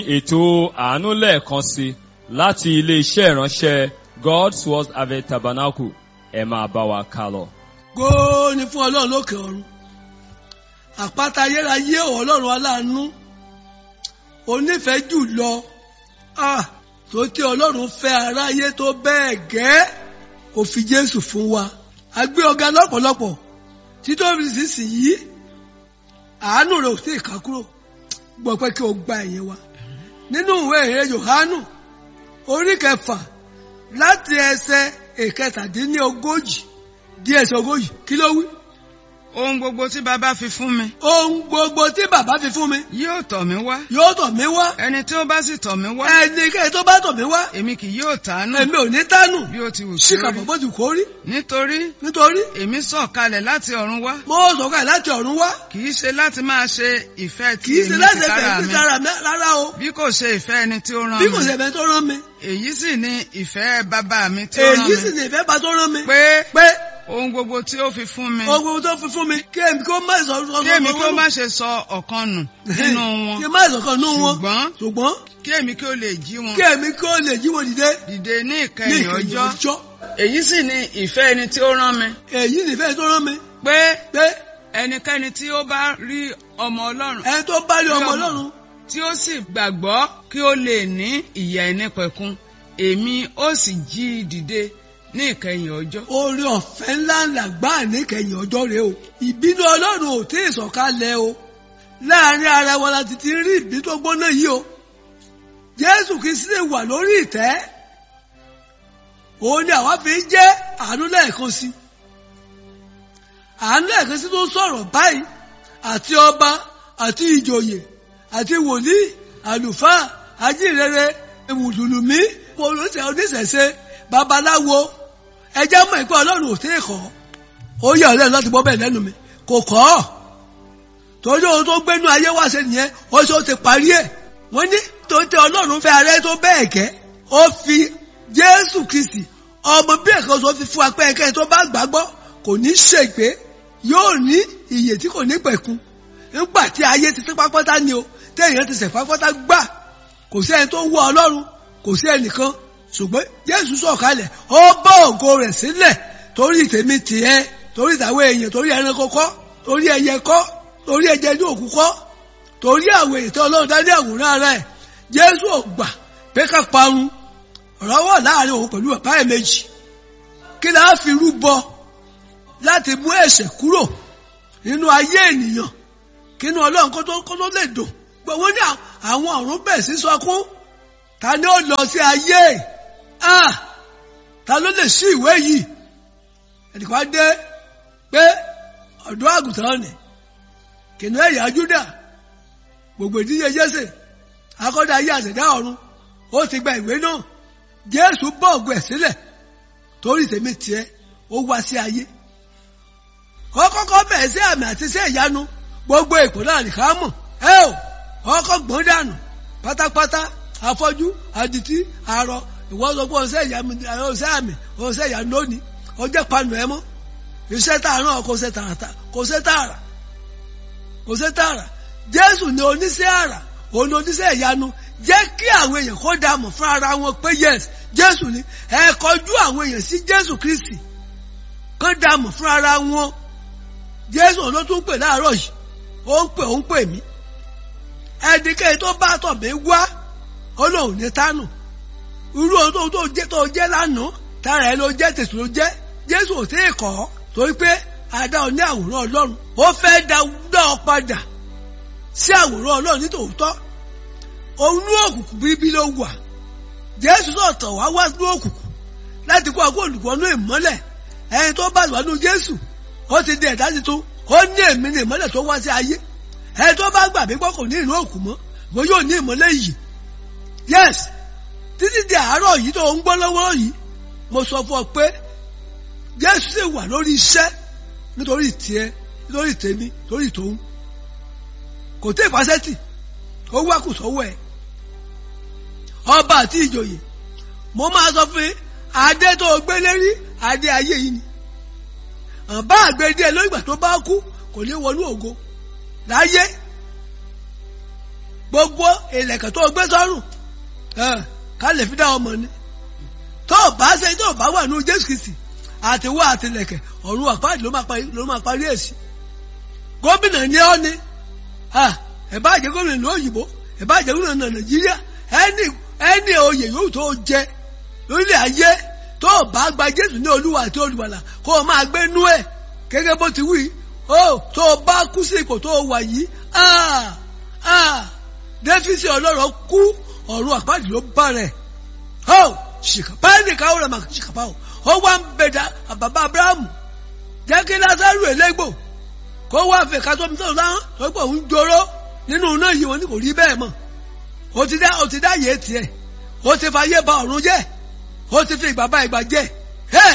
ètò àánú lẹ́ẹ̀kan sí láti ilé-iṣẹ́ ìránṣẹ́ God's Word Harvest Tabernacle ẹ máa bá wa ká lọ. góò ni fún ọlọ́run lókè ọ̀run àpáta ayérayé ọlọ́run aláàánú onífẹ̀ẹ́ jù lọ ah tó tí ọlọ́run fẹ́ aráyé tó bẹ́ẹ̀ gẹ́ kò fi jésù fún wa a gbé ọ̀gá lọ́pọ̀lọpọ̀ títóbi sísì yìí àánú rẹ̀ ò tí ì ká kúrò gbọ́ pé kí o gba ẹ̀yẹ wa nínú ìwé ìrere Jòhánù orí kẹfà láti ẹsẹ̀ ìkẹtàdínlógójì di ẹsẹ̀ ogójì kí ló wí. ohun gbogbo tí bàbá fi fún mi ohun gbogbo tí bàbá fi fún mi yóò tọ̀ mí wá yóò tọ̀ mí wá ẹni tí ó bá sì tọ̀ mí wá ẹnikẹ́ni tó bá tọ̀ mí wá èmi kì yóò tàánù èmi ò ní tánù bí ó ti wù kí ó síkà rí bọ̀ bó ti kó rí nítorí nítorí èmi sọ̀kalẹ̀ láti ọ̀run wá mo sọ̀kalẹ̀ láti ọ̀run wá kì í ṣe láti máa ṣe ìfẹ́ ti kì í ṣe èmi láti tìkára ẹ̀fẹ̀ mi sí ara mi rárá o bí kò ṣe ìfẹ́ ẹni tí ó rán bí kò mi ṣe ẹ̀fẹ̀ tó rán mi èyí sì ni ìfẹ́ bàbá mi tí ó rán èyí sì mi ni ìfẹ́ bá tó rán mi pé pé ohun gbogbo tí ó fi fún mi ohun gbogbo tó fi fún mi kí èmi kó má sọ sọ kí èmi kí ó má ṣe sọ ọ̀kan nù nínú wọn kí má sọ kan nínú wọn ṣùgbọ́n ṣùgbọ́n kí èmi kí ó lè jí wọn kí èmi kó lè jí wọn dìde dìde ní ní ìkẹyìn ìkẹyìn ọjọ́ ọjọ́ èyí sì ni ìfẹ́ ẹni tí ó rán mi èyí ni ìfẹ́ tó rán mi pé pé ẹnikẹ́ni tí ó bá rí ọmọ ọlọ́run ẹni tó bá rí Rí ọmọ ọmọ. Ọlọ́run tí ó sì gbàgbọ́ kí ó lè ní ìyè ìnípẹ̀kun èmi ó sì jí i dìde ní ìkẹyìn ọjọ́. oore ọ̀fẹ́ ńlá ńlá gbáà níkẹyìn ọjọ́ rẹ o ìbínú Ọlọ́run ò tí ì sọ̀kalẹ̀ o láàrin ara wa láti ti rí ìbínú tó gbóná yìí o Jésù Kristi lè wà lórí ìtẹ́ òun ni àwa fi ń jẹ́ àánú lẹ́ẹ̀kan sí àánú lẹ́ẹ̀kan sí tó ń sọ̀rọ̀ báyìí àti ọba àti ìjòyè àti wòlíì àlùfáà ajínrere mùsùlùmí olóṣèlú oníṣẹ̀ṣe babaláwo ẹjẹ́ mọ̀ ìpẹ́ ọlọ́run ò tí ì kọ́ ó yẹ ọ̀lẹ́nu láti gbọ́ bẹ́ẹ̀ lẹ́nu mi kò kọ́ ọ́ torí ohun tó gbénú ayé wá ṣe nìyẹn ó ṣe ó ti parí ẹ̀ wọ́n ní tó ń tẹ ọlọ́run fẹ́ ara ẹ̀ tó bẹ́ẹ̀ gẹ́ ó fi jésù kristi ọmọ bí ẹ̀kan tó fi fún apẹ́ ẹ̀kẹ́ tó bá gbàgbọ́ kò ní ṣègbé yóò ní ìyè tí kò ní pẹ̀kun nígbà tí ayé ti tẹ́ pápátá ni o téèyàn ti sẹ̀ pápátá gbà kò sí ẹni tó ń wọ ọlọ́run kò sí ẹnìkan ṣùgbọ́n jésù sọ̀kalẹ̀ ó bọ́ ògo rẹ̀ sílẹ̀ torí tèmi tìẹ torí ìtàwé èèyàn torí ẹranko kọ́ torí ẹyẹ kọ́ torí ẹjẹ ní òkú kọ́ torí àwọn èyí tí ọlọ́run dá ní àwòrán ara ẹ̀ jésù ò gbà pé ká parun ọ̀rọ̀ wà láàrin òun pẹ̀lú bàbá ẹ̀ méjì kí la á fi rúbọ láti mú ẹ̀ṣẹ̀ kúrò nínú ayé ènìyàn kí inú ọlọ́run kó tó kó tó lè dùn gbogbo ní àwọn ọ̀run bẹ̀ sí sọkún ta ni ó lọ sí ayé ah ta ló lè ṣí ìwé yìí ẹnìkan á dé pé ọ̀dọ́ àgùntàn ni kìnìún ẹ̀yà Júdà gbogbo ìdíje Jésè akọ́dá ayé àṣẹ̀dá ọ̀run ó ti gba ìwé náà Jésù bọ́ ògùn ẹ̀ sílẹ̀ torí tèmi tiẹ̀ ó wá sí ayé kọ́kọ́kọ́ bẹ̀rẹ̀ sí àmì àti sí ìyanu gbogbo èpò náà nìkan mọ̀ ẹ ò ọkọ̀ gbọ́n dànù pátápátá afọ́jú adití arọ ìwọ́n sọ pé ọ̀sẹ̀ ìyanu ọ̀sẹ̀ àmì ọ̀sẹ̀ ìyanu lónìí ọjọ́ panu ẹ mọ́ iṣẹ́ tààrà kò ṣe tààrà kò ṣe tààrà kò ṣe tààrà Jésù ni oníṣẹ́ àrà òun ni oníṣẹ́ ìyanu jẹ́ kí àwọn èèyàn kó dààmú fún ara wọn pé yes Jésù ni ẹ kọjú àwọn èèyàn sí Jésù Kristi kó dààmú fún ara wọn Jésù ló tún pè láàárọ̀ yìí ó ń pè ó ń pè mí ẹnikẹ́ni tó bá tọ̀ mí wá ó lóun ní tánù irú ohun tó tó jẹ́ tó jẹ́ lánàá tára ẹ ló jẹ́ tètè ló jẹ́ Jésù ò tí ì kọ́ ọ́ torí pé adá ọ ní àwòrán Ọlọ́run ó fẹ́ dá dá ọ padà sí àwòrán Ọlọ́run nítòótọ́ òun ní òkùnkùn bíbí ló wà Jésù náà tọ̀ wá wá ní òkùnkùn láti kó àgọ́ olùkọ́nú ìmọ́lẹ̀ ẹni tó bá wà nínú Jésù ó ti di ẹ̀dá tuntun ó ní èmi ní ìmọ́lẹ̀ tó wá sí ayé ẹni tó bá gbà mí gbọ́ kò ní ìlú òkú mọ́ mo yóò ní ìmọ́lẹ̀ yìí yes títí di àárọ̀ yìí tó ń gbọ́ lọ́wọ́ yìí mo sọ fún ọ pé Jésù sì wà lórí iṣẹ́ nítorí tiẹ̀ nítorí tèmi nítorí tòun kò tí ì pàṣẹ́tì ó wá kù sọ́wọ́ ẹ̀ ọba àti ìjòyè mo máa sọ fún yín adé tó gbé lérí adé ayé yìí ni àbá àgbèdè lórí ìgbà tó bá kú kò ní wọnú ògo láyé gbogbo ìlẹ̀kẹ̀ tó gbé sọ́rùn ẹ̀, ká lè fi dá ọmọ ni tó o bá ṣe tó o bá wà ní Jésù Kristi àti wá àti ìlẹ̀kẹ̀ ọ̀run àpáàdì ló máa parí ló máa parí èsì gómìnà ni ọ́ ni ah, ẹ bá jẹ́ gómìnà ìlú òyìnbó ẹ bá jẹ́ gómìnà Nàìjíríà ẹni ẹni oyè yóò tó jẹ lórílẹ̀ ayé tó o bá gba Jésù ní Olúwa àti Olùgbàlà kó o máa gbé nú ẹ̀ gẹ́gẹ́ bó ti wí ó tó o bá kú sí ipò tó o wà yìí ah, ah, Dáfídì ọlọ́rọ̀ kú ọ̀run àpáàdì ló bá rẹ̀ ó ṣìkàpá ẹnìkan ó rẹ̀ mà ṣìkàpá o ó wá ń bẹ̀dà bàbá Abrahamu jẹ́ kí Lásárù elégbò kó wá fẹ́ ká tó mi tó láwọn tó pọ̀ ń joró nínú iná yìí wọn ni kò rí bẹ́ẹ̀ mọ̀ ó ti dá ó ti dá yé tiẹ̀ ó ti fa yé ba ọ̀run jẹ́ ó ti fi ìgbà bá ìgbà jẹ́ ẹ̀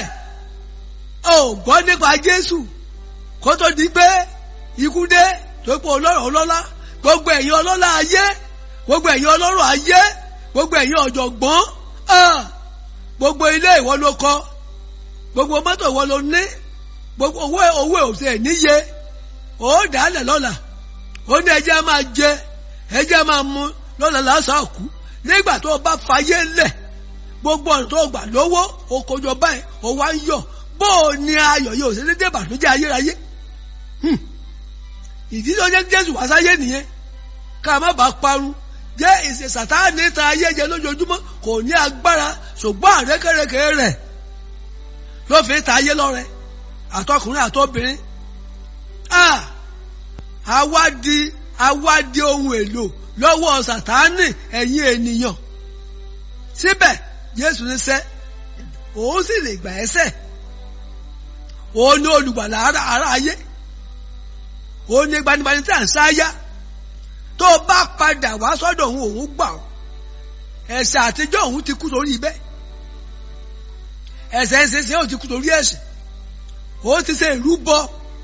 ó gbọ́ nípa Jésù kó tó di pé ikú dé tó pọ̀ ọlọ́rọ̀ ọlọ́lá gbogbo ẹ̀yin ọlọ́lá ayé gbogbo ẹ̀yin ọlọ́rọ̀ ayé gbogbo ẹ̀yin ọ̀jọ̀gbọ́n ah, gbogbo ilé ìwọ ló kọ́ gbogbo mọ́tò ìwọ ló ní gbogbo owó owó òsè níye ó dálẹ̀ lọ́la ó ní ẹjẹ́ máa jẹ ẹjẹ́ máa mu lọ́la lásán kú nígbà tó o bá fayé lẹ̀ gbogbo ọ̀nà tó o gbà lówó o kojọ báyìí o wá ń yọ̀ bó o ní ayọ̀ yóò ṣe dédé bàtújẹ́ ayérayé Hmm. ìdí tó jẹ́ Jésù wá sáyé nìyẹn ká má bàa parun jẹ́ ìṣe sàtáàní ta ayé jẹ lójoojúmọ́ kò ní agbára ṣùgbọ́n àrékèrèké rẹ̀ ló fi ta ayé lọ́rẹ àtọkùnrin àtọbìnrin ah àwa di àwa di ohun èlò lọ́wọ́ sàtáàní ẹ̀yin ènìyàn síbẹ̀ Jésù ní sẹ́ òun sì lè gbà ẹ́sẹ̀ òun ní olùgbàlà ara ara ayé òun ní gbanigbani tí à ń sáyà tó bá padà wá sọ́dọ̀ òun òun gbà ọ́ ẹ̀ṣẹ̀ àtijọ́ òun ti kú sórí ibẹ̀ ẹ̀ṣẹ̀ ẹ̀ṣẹ̀ òun ti kú sórí ẹ̀ṣẹ̀ òun ti ṣe ìrúbọ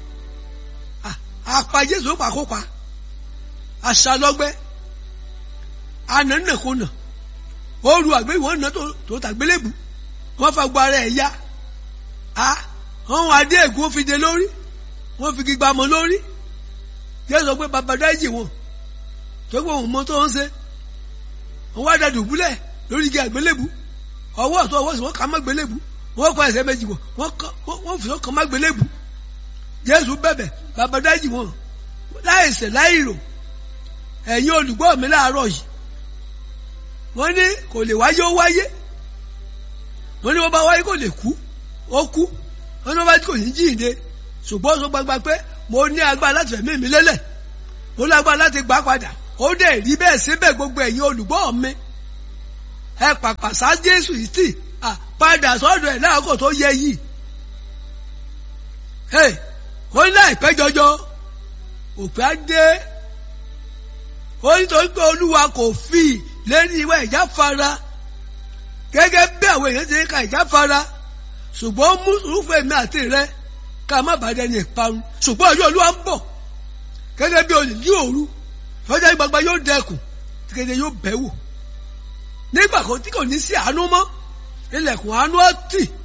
àpá Jésù pàkópa aṣálọ́gbẹ́ anánàkúnà ó ru àgbé ìwọ̀n náà tó tàgbélébù wọ́n fa gbọ́ ara ẹ̀ yá wọ́n wá dé ègún fi de lórí wọ́n fi gbígbà mọ́ lórí Jésù sọ pé bàbá dáìjì wọn tó gbọ́ òun mọ tó ń ṣe wọ́n wá dàdù búlẹ̀ lórí igi àgbélébù ọwọ́ ọ̀tún ọwọ́ sí wọ́n kà má gbélébù wọ́n kọ ẹsẹ̀ méjì wọ̀ wọ́n fi ọkàn má gbélébù Jésù bẹ̀bẹ̀ bàbá dáìjì wọn láìṣẹ̀ láìrò ẹ̀yin olùgbọ́ mi láàárọ̀ yìí wọ́n ní kò lè wáyé ó wáyé wọ́n ní wọ́n bá wáyé kò lè kú ó kú wọ́n ní wọ́n bá kò ní jíǹde ṣùgbọ́n ó sọ gbangba pé mo ní agbára láti fẹ̀mí mi lélẹ̀ mo lágbára láti gbà padà ó dẹ̀ rí bẹ́ẹ̀ síbẹ̀ gbogbo ẹ̀yin olùgbọ́ mi ẹ pàpà sá Jésù yìí tì padà sọ́dọ̀ ẹ̀ láàkó tó yẹ yìí ó ní láìpẹ́ jọjọ òpin á dé ó ní torí pé Olúwa kò fi lérí ìwà ìjáfara gẹ́gẹ́ bí àwọn èèyàn ti ń ka ìjáfara ṣùgbọ́n mú sùúrùfẹ́ mi àti rẹ ká má bàa dẹni ìparun ṣùgbọ́n ọjọ́ Olúwa ń bọ̀ gẹ́gẹ́ bí olè ní òru lọ́jọ́ gbagba yóò dẹkùn kéde yóò bẹ̀ wò nígbà kan tí kò ní sí àánú mọ́ ilẹ̀kùn àánú ọ̀tì